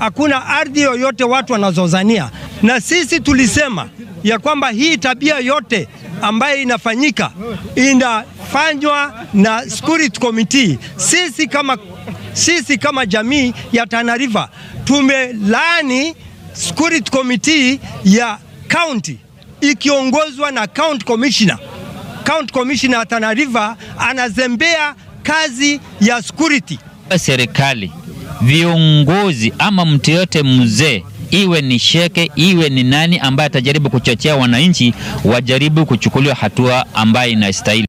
hakuna ardhi yoyote watu wanazozania, na sisi tulisema ya kwamba hii tabia yote ambayo inafanyika inafanywa na security committee. Sisi kama, sisi kama jamii ya Tana River tumelaani security committee ya county ikiongozwa na county commissioner. County commissioner ya Tana River anazembea kazi ya security. Serikali, viongozi ama mtu yote mzee iwe ni sheke iwe ni nani ambaye atajaribu kuchochea wananchi, wajaribu kuchukuliwa hatua ambayo inastahili.